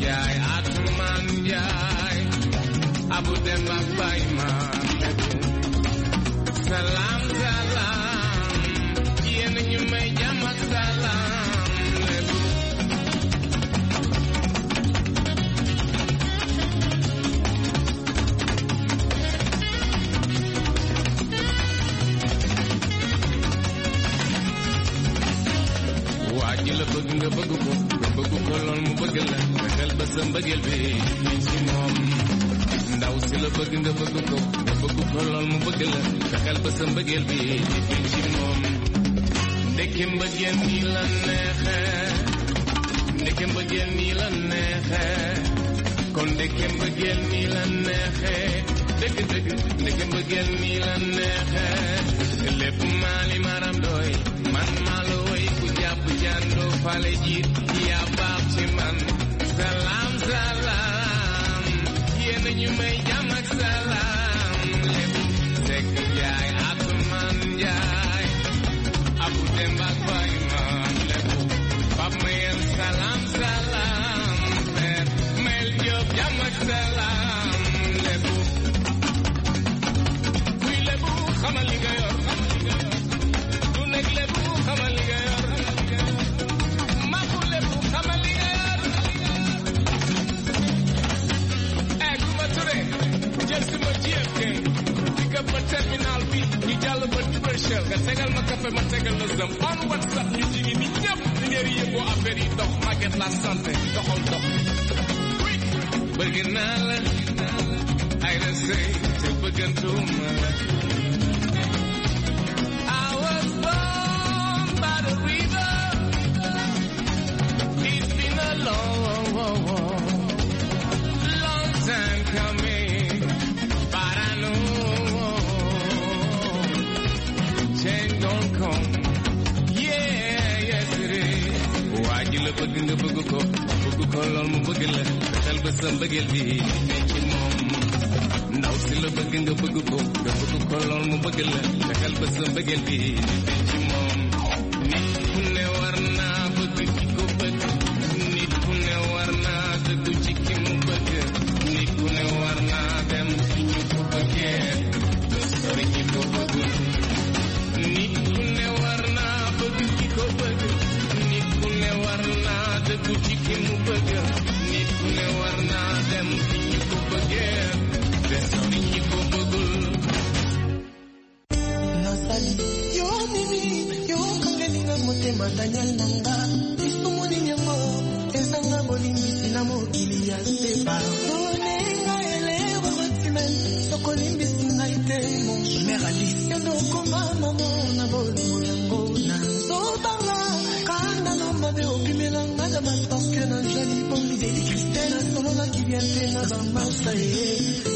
Njaay Atumaan Njaay Abu Dem ak Baay Ma salaam salaam yéen ñu may jàmm ak salaam lébu waa ji la bëgg nga bëgg ko nga bëgg ko lool mu bëgg la fexeel ba sa mbëggeel bi feeñ ci moom ndaw si la bëgg nga bëgg ko nga bëgg ko lool mu bëgg la fexeel ba sa mbëggeel bi feeñ ci moom ndeke mbëggeel nii la neexe ndeke mbëggeel nii la neexe kon ndeke mbëggeel nii la neexe dëgg dëgg ndeke mbëggeel nii la neexe lépp maali maram doy man maa la woy ku jàpp jàndoo fale jiit yaa baax ci man salaam salaam yéen ñu may jàmm ak salaam lépp sekk jaay atumaan jaay abu demba ak baay maam lépp pap mayel salaam salaam per mel jóob jàmm ak salaam lépp kuy lébu xamal li nga yor du nekk lébu xamal li nga yor maku lébu xamal li nga yor eh ku ma ture jël si ma GFK pick up ma terminal bi ñu jàll ba commercial nga tegal ma café ma tegal la zam on whatsapp ñu jigi ni ñëpp di ngeen yëgoo affaire yi dox màgget la santé doxal dox bëgg naa la ay la sëy te bëggantuma la I was born by the river. It's been a long, long time coming, but I know change don't come. Yeah, yes it is. waa ji la bëgg nga bëgg ko bëgg ko lool mu bëgg la fexeel ba sa mbëggeel bi ne ci moom ndaw si la bëgg nga bëgg ko nga bëgg ko lool mu bëgg la fexeel ba sa mbëggeel bi ne ci moom nit ku ne war naa bëgg ki ko bëgg nit ku ne war naa dëggu ci ki mu bëgg nit ku ne war naa dem fi ñu ko bëggee sori ñi ko bëggul nit ku ne war naa bëgg ki ko bëgg nit ku ne war naa dëggu ci ki mu bëgg nit ku ne war naa dem fi ñu ko bëggee te sori ñi ko bëggul nasali yo mimi yo kangelinga motema daniel nanga lisumuni yango ezanga bolimbisi na mokili ya sepa onenga elero batimen sokolimbisi ngai te monsumer alice yondo okoma mamo na bolingo yango na nzobanga kanda na mabe obimelanga na baparke na jali bomi deli kristele sololaki bien te na bamasa ye